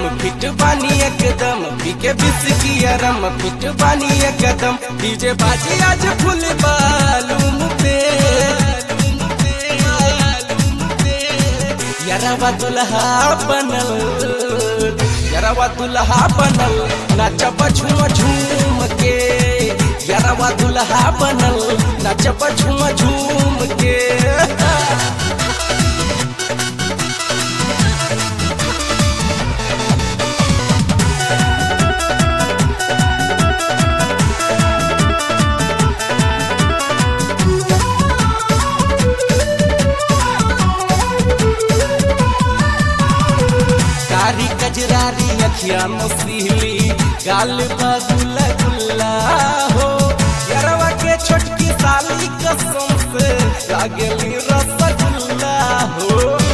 feet बानी एकदम पीके बिस्की रम feet बानी एकदम डीजे बाजी आज फुल बालूम पे यरवा दुल्हा बनल यरवा दुल्हा बनल नाचब झूम झूम के यरवा दुल्हा बनल नाचब झूम झूम के कारी कजरारी अखिया मुसीली गाल बगुला गुल्ला हो यरवा के छोटकी साली कसम से लागली रसगुल्ला हो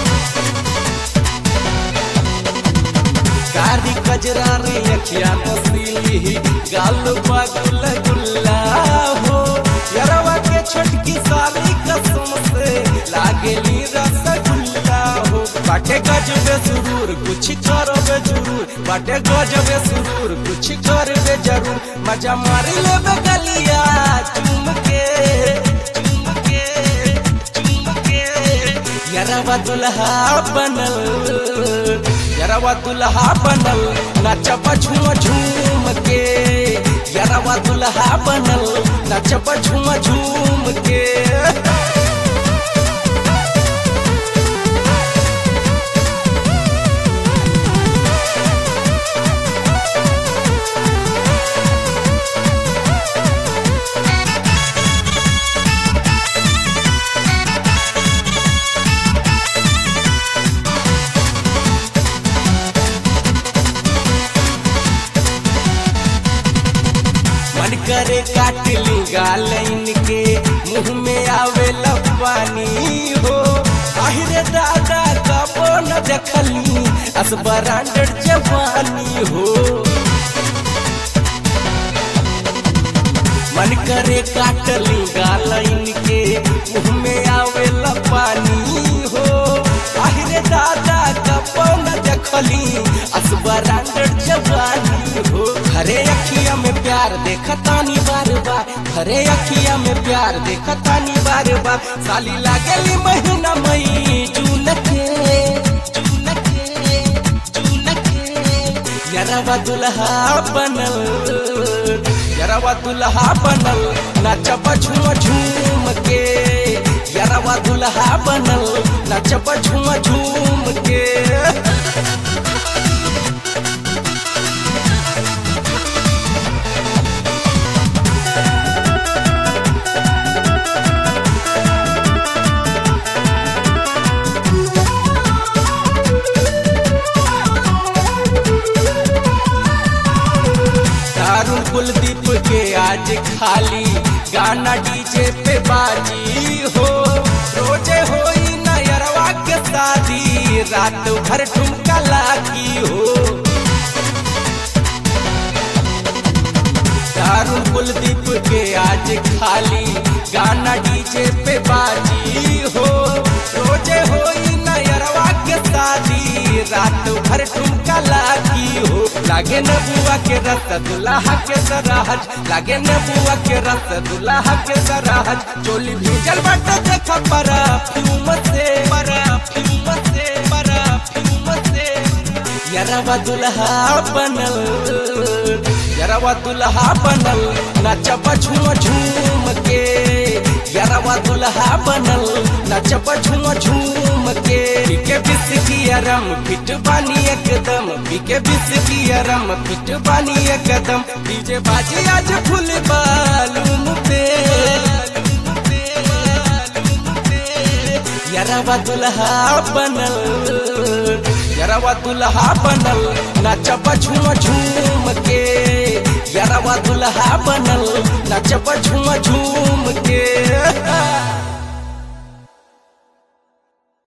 कारी कजरारी अखिया मुसीली गाल बगुला गुल्ला हो यरवा के छोटकी साली कसम से लागली रसगुल्ला हो बाटे गजबे सुरूर कुछ करबे जरूर बाटे गजबे सुरूर कुछ करबे जरूर मजा मार लेबे गलिया चुम के चुम के चुम के यरवा दुल्हा बनल यरवा दुल्हा बनल नाचब झूम झूम के यरवा दुल्हा बनल नाचब झूम झूम के मन करे काट ली गाल इनके मुंह में आवे पानी हो आहिरे दादा कबो न देखली अस ब्रांडेड जवानी हो मन करे काट ली गाल इनके मुंह में आवे पानी हो आहिरे दादा कबो न देखली अस ब्रांडेड जवानी हो हरे अखिया में प्यार देखतानी बार बार हरे अखिया में प्यार देखतानी बार बार साली लागेली महीना मई जून के जून के जून के यरवा दुल्हा बनल यरवा दुल्हा बनल नाचब झूम झूम के यरवा दुल्हा बनल नाचब झूम झूम के दारू कुलदीप के आज खाली गाना डीजे पे बाजी हो रोजे होई नयरवा के शादी रात भर ठुमका लागी हो दारू कुलदीप के आज खाली गाना डीजे पे बाजी हो रोजे होई नयरवा के शादी रात भर ठुमका लागी हो लागे न बुआ के रस दुल्हा के सराहज लागे न बुआ के रस दुल्हा के सराहज चोली भीजल बट देख पर फ्यूम से पर फ्यूम से पर फ्यूम से यरवा दुल्हा बनल यरवा दुल्हा बनल नाचब झूम झूम के यरवा दुल्हा बनल नाचब झूम झूम के पीके बिस्की रम फिट बानी एकदम पीके बिस्की रम फिट बानी एकदम डीजे बाजी आज फुल बालूम पे यरवा दुल्हा बनल यरवा दुल्हा बनल नाचब झूम झूम के यरवा दुल्हा बनल नाचब झूम झूम